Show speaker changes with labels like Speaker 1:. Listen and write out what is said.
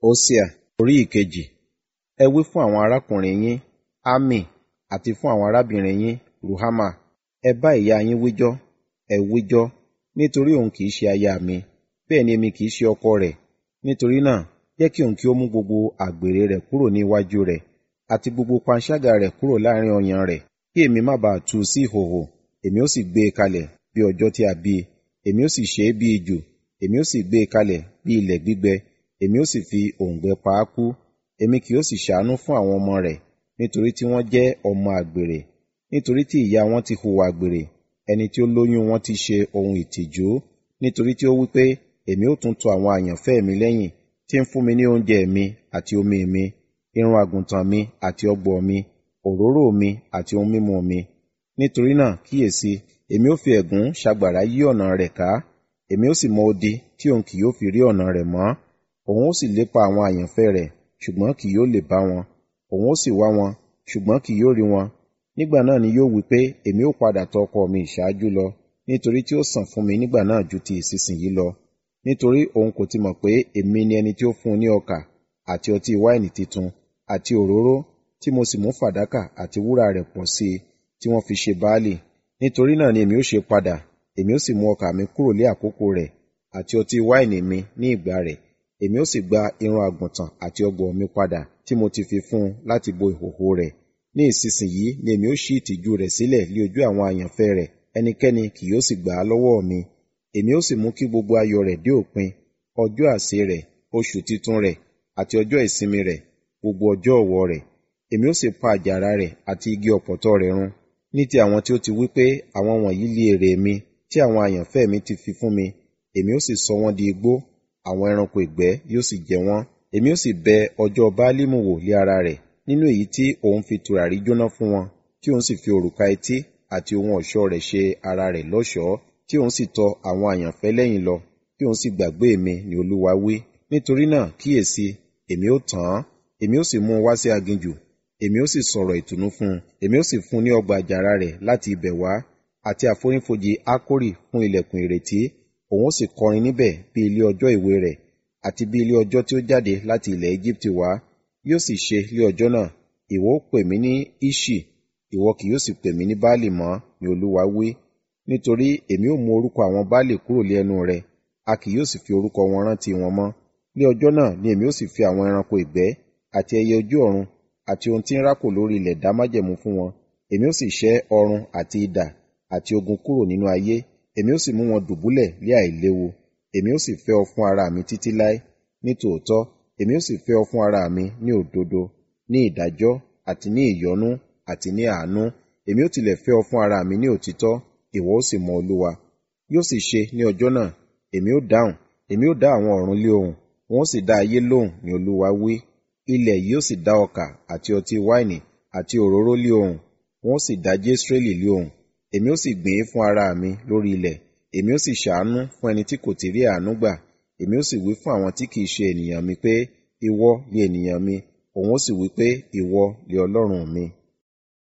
Speaker 1: Hósíà orí ìkejì. Ẹ wí fún àwọn arákùnrin yín, Ami, àti fún àwọn arábìnrin yín, Ruhama. Ẹ bá ìyá yín wíjọ́, ẹ wíjọ́, nítorí òun kì í ṣe aya mi, bẹ́ẹ̀ ni èmi kì í ṣe ọkọ rẹ̀. Nítorí náà, jẹ́ kí òun kí ó mú gbogbo àgbèrè rẹ̀ kúrò ní iwájú rẹ̀, àti gbogbo panṣágà rẹ̀ kúrò láàrin ọyàn rẹ̀, kí èmi má baà tú u sí ìhòhò. Èmi ó sì gbé e kalẹ̀ bí ọjọ́ tí a bí i, èmi ó sì ṣe é bí ijù, èmi ó sì gbé e kalẹ̀ bí ilẹ̀ gbígbẹ, èmi ó sì fi òǹgbẹ pa á kú. Èmi kì yóò sì ṣàánú fún àwọn ọmọ rẹ̀, nítorí tí wọ́n jẹ́ ọmọ àgbèrè, nítorí tí ìyá wọn ti hùwà àgbèrè, ẹni tí ó lóyún wọn ti ṣe ohun ìtìjú, nítorí tí ó wí pé, èmi ó tún tọ àwọn àyànfẹ́ mi lẹ́yìn, tí ń fún mi ní oúnjẹ mi àti omi mi, irun àgùntàn mi àti ọ̀gbọ̀ mi, òróró mi àti ohun mímu mi. Nítorí náà kíyèsi, èmi ó fi ẹ̀gún ṣagbàrá yí ọ̀nà rẹ̀ ká, èmi ó sì mọ odi tí òun kì yóò fi rí ọ̀nà rẹ̀ mọ́. Òun ó sì lépa àwọn àyànfẹ́ rẹ̀, ṣùgbọ́n kì yóò lè bá wọn. Òun ó sì wá wọn, ṣùgbọ́n kì yóò rí wọn. Nígbà náà ni yóò wí pé, èmi ó padà tọ ọkọ mi ìṣáájú lọ, nítorí tí ó sàn fún mi nígbà náà ju ti ìsinsìnyí lọ. Nítorí òun kò ti mọ̀ pé èmi ni ẹni tí ó fún un ní ọkà, àti ọtí wáìnì titun, àti òróró, tí mo sì mú fàdákà àti wúrà rẹ̀ pọ̀ sí i, tí wọ́n fi ṣe Baálì. Nítorí náà ni èmi ó ṣe padà, èmi ó sì mú ọkà mi kúrò lé àkókò rẹ̀, àti ọtí wáìnì mi ní ìgbà rẹ̀. Èmi ó sì gba irun àgùntàn àti ọ̀gbọ̀ mi padà tí mo ti fi fún un láti bo ìhòhò rẹ̀. Ní ìsinsìnyí ni èmi ó ṣí ìtìjú rẹ̀ sílẹ̀ lé ojú àwọn àyànfẹ́ rẹ̀, ẹnikẹ́ni kì yóò sì gbà á lọ́wọ́ mi. Èmi ó sì mú kí gbogbo ayọ̀ rẹ̀ dé òpin, ọjọ́ àsè rẹ̀, oṣù titun rẹ̀, àti ọjọ́ ìsinmi rẹ̀, gbogbo ọjọ́ ọ̀wọ̀ rẹ̀. Èmi ó sì pa àjàrà rẹ̀ àti igi ọ̀pọ̀tọ́ rẹ̀ run. Ní ti àwọn tí ó ti wí pé, àwọn wọ̀nyí li èrè mi, tí àwọn àyànfẹ́ mi ti fi fún mi, èmi ó sì sọ wọ́n di igbó, àwọn ẹranko ìgbẹ́ yóò sì jẹ wọ́n. Èmi ó sì bẹ ọjọ́ Báálímù wò lé ara rẹ̀, nínú èyí tí òun fi tùràrí jóná fún wọn, tí òun sì fi òrùka etí àti ohun ọ̀ṣọ́ rẹ̀ ṣe ara rẹ̀ lọ́ṣọ̀ọ́, tí òun sì tọ àwọn àyànfẹ́ lẹ́yìn lọ, tí òun sì gbàgbé mi ni Olúwa wí. Nítorí náà kíyèsi, èmi ó tàn án, èmi ó sì mú un wá sí aginjù, èmi ó sì sọ̀rọ̀ ìtùnú fún un, èmi ó sì fún un ní ọgbà àjàrà rẹ̀ láti ibẹ̀ wá, àti àfonífojì Ákórì fún ilẹ̀kùn ìrètí, òun ó sì kọrin níbẹ̀ bí ilé ọjọ́ ìwé rẹ̀, àti bí ilé ọjọ́ tí ó jáde láti ilẹ̀ Égíptì wá. Yóò sì ṣe lé ọjọ́ náà, ìwọ ó pè mí ní Iṣi, ìwọ kì yóò sì pè mí ní Baálì mọ́, ni Olúwa wí. Nítorí èmi ó mú orúkọ àwọn Baálì kúrò lé ẹnu rẹ, a kì yóò sì fi orúkọ wọn rántí wọn mọ́. Ní ọjọ́ náà ni èmi ó sì fi àwọn ẹranko ìgbẹ́, àti ẹyẹ ojú ọ̀run, àti ohun tí ń rákò lórí ilẹ̀ dá májẹ̀mú fún wọn. Èmi ó sì ṣẹ́ ọrun àti idà àti ogun kúrò nínú ayé, èmi ó sì mú wọn dùbúlẹ̀ lé àìléwu. Èmi ó sì fẹ́ ọ fún ara mi títí láé. Ní tòótọ́, èmi ó sì fẹ́ ọ fún ara mi ní òdodo, ní ìdájọ́, àti ní ìyọ́nú, àti ní àánú. Èmi ó tilẹ̀ fẹ́ ọ fún ara mi ní òtítọ́, ìwọ ó sì mọ Olúwa. Yóò sì ṣe ní ọjọ́ náà, èmi ó dáhùn, èmi ó dá àwọn ọ̀run lé ohùn, wọn ó sì dá ayé lóhùn, ni Olúwa wí. Ilẹ̀ yìí ó sì dá ọkà àti ọtí wáìnì àti òróró lé ohùn, wọn ó sì dá Jesreeli lé ohùn. Èmi ó sì gbìn ín fún ara mi lórí ilẹ̀, èmi ó sì ṣàánú fún ẹni tí kò ti rí àánú gbà. Èmi ó sì wí fún àwọn tí kìí ṣe ènìyàn mi pé, ìwọ ni ènìyàn mi, òun ó sì wí pé, ìwọ ni Ọlọ́run mi.